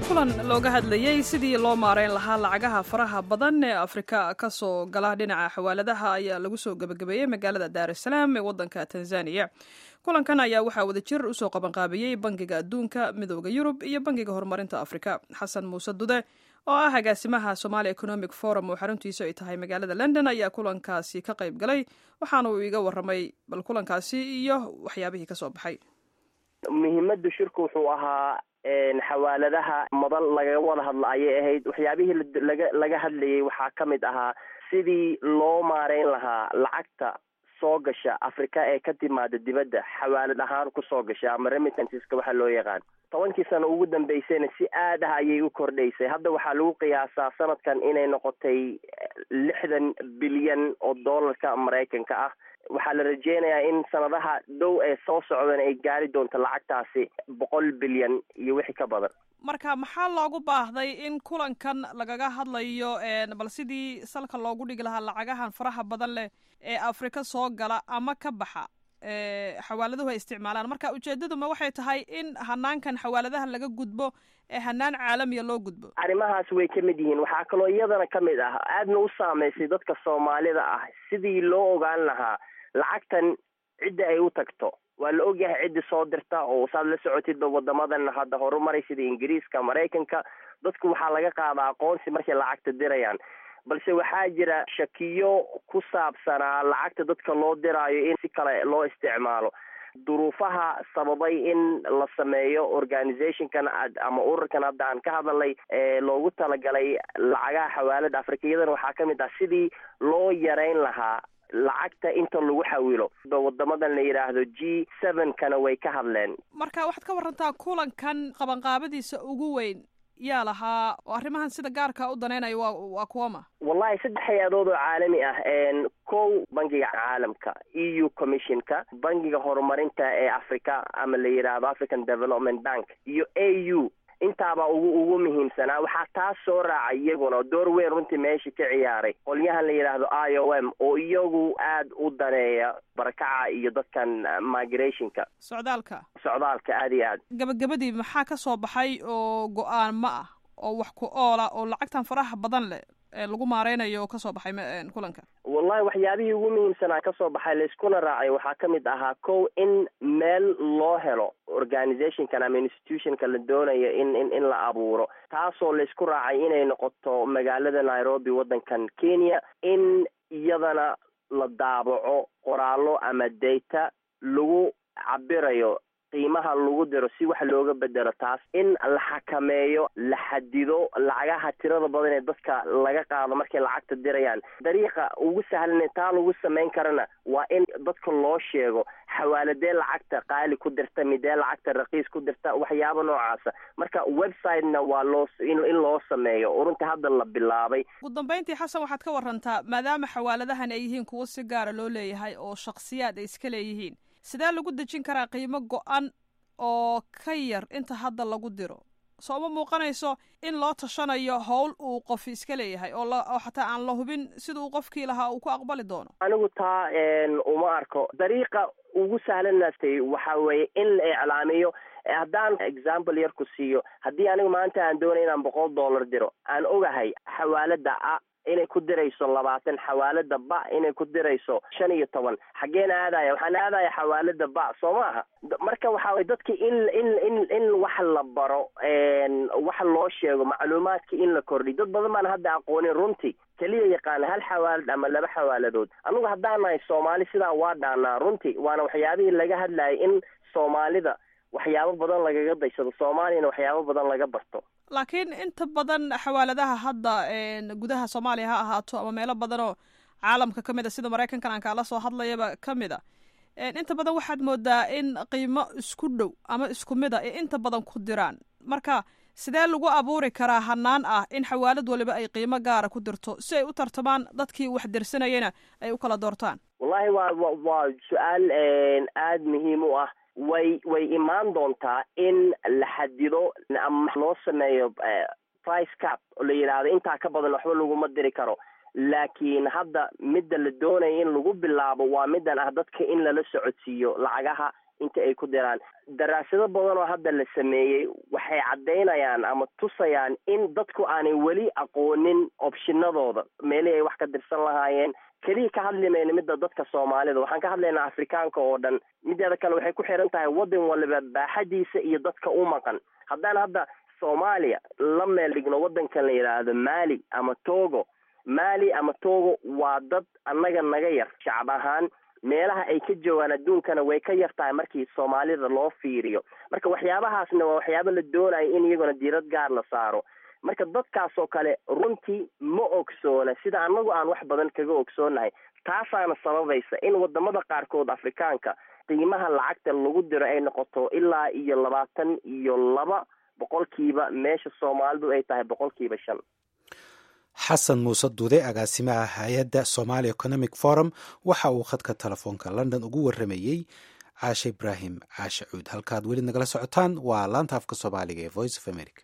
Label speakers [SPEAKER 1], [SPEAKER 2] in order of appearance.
[SPEAKER 1] kulan looga hadlayey sidii loo maareyn lahaa lacagaha faraha badan ee afrika ka soo gala dhinaca xawaaladaha ayaa lagu soo gebagabeeyey magaalada daar es salaam ee waddanka tanzaniya kulankan ayaa waxaa wadajir usoo qabanqaabiyey bangiga adduunka midooda yurub iyo bangiga horumarinta afrika xasan muuse dude oo ah agaasimaha somalia economic forum oo xaruntiisu ay tahay magaalada london ayaa kulankaasi ka qayb galay waxaana uu iga waramay bal kulankaasi iyo waxyaabihii kasoo baxay
[SPEAKER 2] muhiimada shirku wuxuu ahaa xawaaladaha madal lagaga wada hadla ayay ahayd waxyaabihii laga laga hadlayay waxaa ka mid ahaa sidii loo maareyn lahaa lacagta soo gasha africa ee ka timaada dibadda xawaalad ahaan kusoo gasha ama remittanceska waxaa loo yaqaan tobankii sano ugu dambeysayna si aad ah ayay u kordhaysay hadda waxaa lagu qiyaasaa sanadkan inay noqotay lixdan bilyan oo dollarka maraykanka ah waxaa la rajeynayaa in sanadaha dhow ee soo socdan ay gaari doonto lacagtaasi boqol bilyan iyo wixii ka badan
[SPEAKER 1] marka maxaa loogu baahday in kulankan lagaga hadlayo bal sidii salka loogu dhigi lahaa lacagahan faraha badan leh ee afrika soo gala ama ka baxa xawaaladuhu ay isticmaalaan marka ujeedaduma waxay tahay in hanaankan xawaaladaha laga gudbo ee hanaan caalamiya loo gudbo
[SPEAKER 2] arrimahaas way ka mid yihiin waxaa kaloo iyadana ka mid ah aadna u saameysay dadka soomaalida ah sidii loo ogaan lahaa lacagtan cidda ay u tagto waa la ogyahay ciddi soo dirta oo saad la socotidba wadamadan hadda horumaray sida ingiriiska maraykanka dadku waxaa laga qaadaa aqoonsi markay lacagta dirayaan balse waxaa jira shakiyo ku saabsanaa lacagta dadka loo diraayo in si kale loo isticmaalo duruufaha sababay in la sameeyo organizationkan ama ururkan hadda aan ka hadalnay ee loogu talagalay lacagaha xawaalada afrikiyadana waxaa ka mid ah sidii loo yareyn lahaa lacagta inta lagu xawilo wadamadan la yidhaahdo g seven kana way ka hadleen
[SPEAKER 1] marka waxaad ka warantaa kulankan qabanqaabadiisa ugu weyn yaa lahaa oo arrimahan sida gaarka u danaynayo waa waa kuwama
[SPEAKER 2] wallahi saddex hay-adood oo caalami ah kow bangiga caalamka e u commissionka bangiga horumarinta ee africa ama la yidhaahdo african development bank iyo a u intaabaa ugu ugu muhiimsanaa waxaa taas soo raacay iyaguna door weyn runtii meesha ka ciyaaray qolyahan la yidhaahdo i o m oo iyagu aad u daneeya barakaca iyo dadkan migrationka
[SPEAKER 1] socdaalka
[SPEAKER 2] socdaalka aada iyo aad
[SPEAKER 1] gabagabadii maxaa ka soo baxay oo go-aan ma ah oo wax ku oola oo lacagtan faraha badan leh ee lagu maareynayo oo kasoo baxay kulanka
[SPEAKER 2] wallahi waxyaabihii ugu muhiimsanaa kasoo baxay layskuna raacay waxaa ka mid ahaa kow in meel loo helo organizationkan ama institutionka la doonayo in in in la abuuro taasoo laysku raacay inay noqoto magaalada nairobi waddankan kenya in iyadana la daabaco qoraallo ama data lagu cabirayo qiimaha lagu diro si wax looga bedelo taas in la xakameeyo la xadido lacagaha tirada badan ee dadka laga qaado markay lacagta dirayaan dariiqa ugu sahlan taa lagu samayn karana waa in dadka loo sheego xawaaladee lacagta qaali ku dirta midee lacagta raqiis ku dirta waxyaaba noocaasa marka websitena waa loo in loo sameeyo oo runtii hadda la bilaabay
[SPEAKER 1] ugu dambeyntii xasan waxaad ka warantaa maadaama xawaaladahan ay yihiin kuwo si gaara loo leeyahay oo shaksiyaad ay iska leeyihiin sidee lagu dejin karaa qiimo go-an oo ka yar inta hadda lagu diro soo ma muuqanayso in loo tashanayo howl uu qof iska leeyahay oo oo xataa aan la hubin sida uu qofkii lahaa uu ku aqbali doono
[SPEAKER 2] anigu taa uma arko dariiqa ugu sahlanastay waxa weeye in la iclaamiyo haddaan example yar ku siiyo haddii anigu maanta aan doonay inaan boqol dollar diro aan ogahay xawaalada a inay ku dirayso labaatan xawaalada ba inay ku dirayso shan iyo toban xaggeen aadaya waxaan aadaya xawaalada ba soo maaha marka waxa way dadka in in in in wax la baro wax loo sheego macluumaadka in la kordhiy dad badan baan hadda aqoonin runtii keliya yaqaana hal xawaalad ama laba xawaaladood anigu haddaan nahay soomaali sidaa waa dhaanaa runtii waana waxyaabihii laga hadlayay in soomaalida waxyaabo badan lagaga daysado soomaaliyana waxyaabo badan laga barto
[SPEAKER 1] laakiin inta badan xawaaladaha hadda gudaha soomaaliya ha ahaato ama meelo badan oo caalamka ka mid a sida maraykankan aan kaala soo hadlayaba ka mid a inta badan waxaad moodaa in qiimo isku dhow ama isku mid a ee inta badan ku diraan marka sidee lagu abuuri karaa hanaan ah in xawaalad waliba ay qiimo gaara ku dirto si ay u tartamaan dadkii wax dirsanayana ay u kala doortaan
[SPEAKER 2] wallahi waa waa su-aal aada muhiim u ah way way imaan doontaa in la xadido ama loo sameeyo price cap oo la yidhaahdo intaa ka badan waxba laguma diri karo laakiin hadda midda la doonaya in lagu bilaabo waa middan ah dadka in lala socodsiiyo lacagaha inta ay ku diraan daraasado badan oo hadda la sameeyey waxay caddaynayaan ama tusayaan in dadku aanay weli aqoonin opshinadooda meelihii ay wax ka dirsan lahaayeen keliya ka hadli mayna midda dadka soomaalida waxaan ka hadlaynaa afrikaanka oo dhan mideeda kale waxay ku xiran tahay waddan waliba baaxadiisa iyo dadka u maqan haddaan hadda soomaaliya la meel dhigno waddankan la yidhaahdo mali ama togo mali ama togo waa dad annaga naga yar shacab ahaan meelaha ay ka joogaan adduunkana way ka yar tahay markii soomaalida loo fiiriyo marka waxyaabahaasna waa waxyaaba la doonayo in iyaguna diirad gaar la saaro marka dadkaas oo kale runtii ma ogsoona sida annagu aan wax badan kaga ogsoonahay taasaana sababaysa in wadamada qaarkood afrikaanka qiimaha lacagta lagu diro ay noqoto ilaa iyo labaatan iyo laba boqolkiiba meesha soomaalidu ay tahay boqolkiiba shan
[SPEAKER 3] xasan muuse duude agaasimaha hay-adda somaali economic forum waxa uu khadka telefoonka london ugu waramayey caashe ibraahim caashe cuud halkaad weli nagala socotaan waa laanta afka soomaaliga ee voice of america